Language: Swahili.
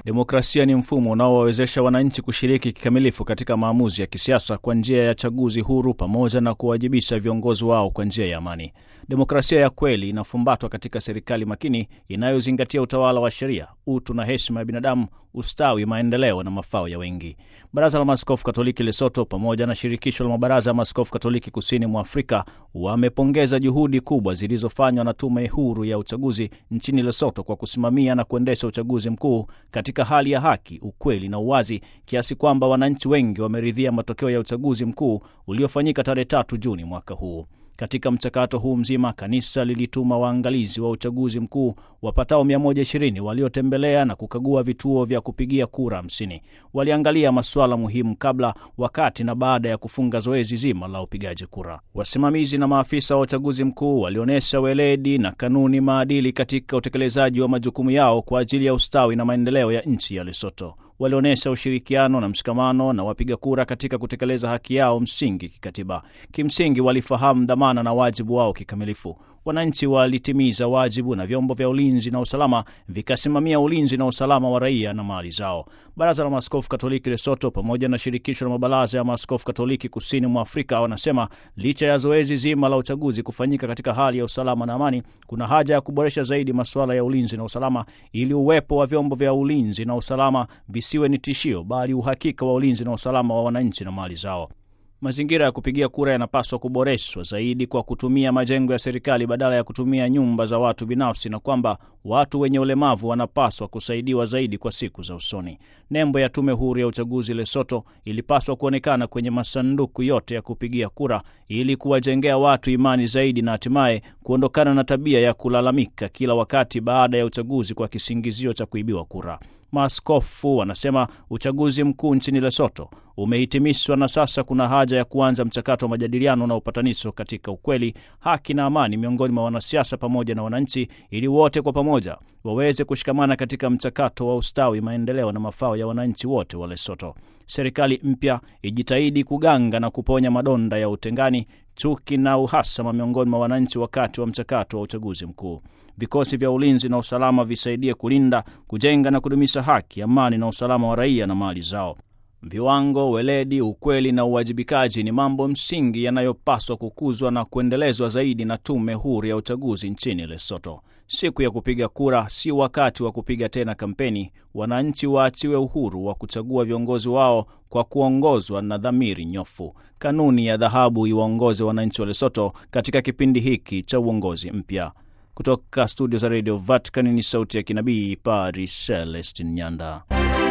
Demokrasia ni mfumo unaowawezesha wananchi kushiriki kikamilifu katika maamuzi ya kisiasa kwa njia ya chaguzi huru pamoja na kuwajibisha viongozi wao kwa njia ya amani. Demokrasia ya kweli inafumbatwa katika serikali makini inayozingatia utawala wa sheria, utu na heshima ya binadamu, ustawi, maendeleo na mafao ya wengi. Baraza la Maaskofu Katoliki Lesoto pamoja na shirikisho la mabaraza ya maaskofu Katoliki kusini mwa Afrika wamepongeza juhudi kubwa zilizofanywa na tume huru ya uchaguzi nchini Lesoto kwa kusimamia na kuendesha uchaguzi mkuu katika hali ya haki, ukweli na uwazi, kiasi kwamba wananchi wengi wameridhia matokeo ya uchaguzi mkuu uliofanyika tarehe tatu Juni mwaka huu. Katika mchakato huu mzima, kanisa lilituma waangalizi wa uchaguzi mkuu wapatao 120 waliotembelea na kukagua vituo vya kupigia kura 50. Waliangalia masuala muhimu kabla, wakati na baada ya kufunga zoezi zima la upigaji kura. Wasimamizi na maafisa wa uchaguzi mkuu walionyesha weledi na kanuni maadili katika utekelezaji wa majukumu yao kwa ajili ya ustawi na maendeleo ya nchi ya Lesotho. Walionyesha ushirikiano na mshikamano na wapiga kura katika kutekeleza haki yao msingi kikatiba. Kimsingi, walifahamu dhamana na wajibu wao kikamilifu. Wananchi walitimiza wajibu na vyombo vya ulinzi na usalama vikasimamia ulinzi na usalama wa raia na mali zao. Baraza la Maaskofu Katoliki Lesoto pamoja na shirikisho la mabaraza ya maaskofu Katoliki kusini mwa Afrika wanasema licha ya zoezi zima la uchaguzi kufanyika katika hali ya usalama na amani, kuna haja ya kuboresha zaidi masuala ya ulinzi na usalama ili uwepo wa vyombo vya ulinzi na usalama visiwe ni tishio, bali uhakika wa ulinzi na usalama wa wananchi na mali zao. Mazingira ya kupigia kura yanapaswa kuboreshwa zaidi kwa kutumia majengo ya serikali badala ya kutumia nyumba za watu binafsi, na kwamba watu wenye ulemavu wanapaswa kusaidiwa zaidi kwa siku za usoni. Nembo ya Tume Huru ya Uchaguzi Lesoto ilipaswa kuonekana kwenye masanduku yote ya kupigia kura ili kuwajengea watu imani zaidi na hatimaye kuondokana na tabia ya kulalamika kila wakati baada ya uchaguzi kwa kisingizio cha kuibiwa kura. Maaskofu wanasema uchaguzi mkuu nchini Lesoto umehitimishwa na sasa kuna haja ya kuanza mchakato wa majadiliano na upatanisho katika ukweli, haki na amani miongoni mwa wanasiasa pamoja na wananchi, ili wote kwa pamoja waweze kushikamana katika mchakato wa ustawi, maendeleo na mafao ya wananchi wote wa Lesoto. Serikali mpya ijitahidi kuganga na kuponya madonda ya utengani, chuki na uhasama miongoni mwa wananchi wakati wa mchakato wa uchaguzi mkuu. Vikosi vya ulinzi na usalama visaidie kulinda, kujenga na kudumisha haki, amani na usalama wa raia na mali zao. Viwango, weledi, ukweli na uwajibikaji ni mambo msingi yanayopaswa kukuzwa na kuendelezwa zaidi na Tume Huru ya Uchaguzi nchini Lesotho. Siku ya kupiga kura si wakati wa kupiga tena kampeni. Wananchi waachiwe uhuru wa kuchagua viongozi wao kwa kuongozwa na dhamiri nyofu. Kanuni ya dhahabu iwaongoze wananchi wa Lesotho katika kipindi hiki cha uongozi mpya. Kutoka studio za Radio Vatican ni sauti ya kinabii Padri Celestin Nyanda.